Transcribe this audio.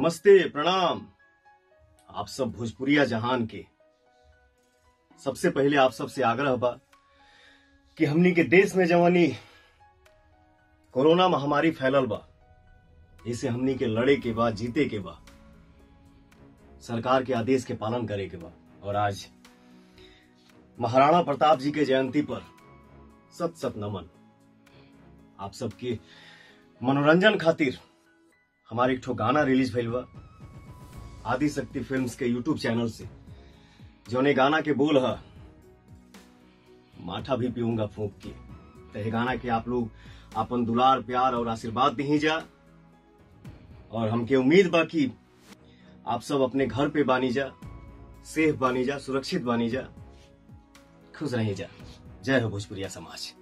नमस्ते प्रणाम आप सब भोजपुरिया जहान के सबसे पहले आप सबसे आग्रह बा कि हमनी के देश में जवानी कोरोना महामारी फैलल बा इसे हमनी के लड़े के बाद जीते के बा सरकार के आदेश के पालन करे के बा और आज महाराणा प्रताप जी के जयंती पर सत सत नमन आप सबके मनोरंजन खातिर हमारे एक ठो गाना रिलीज भइल बा आदि शक्ति फिल्म्स के यूट्यूब चैनल से जौने गाना के बोल है माठा भी पीऊंगा फूंक के तो ये गाना के आप लोग अपन दुलार प्यार और आशीर्वाद दी जा और हमके उम्मीद बा कि आप सब अपने घर पे बानी जा सेफ बानी जा सुरक्षित बानी जा खुश रही जा जय हो भोजपुरिया समाज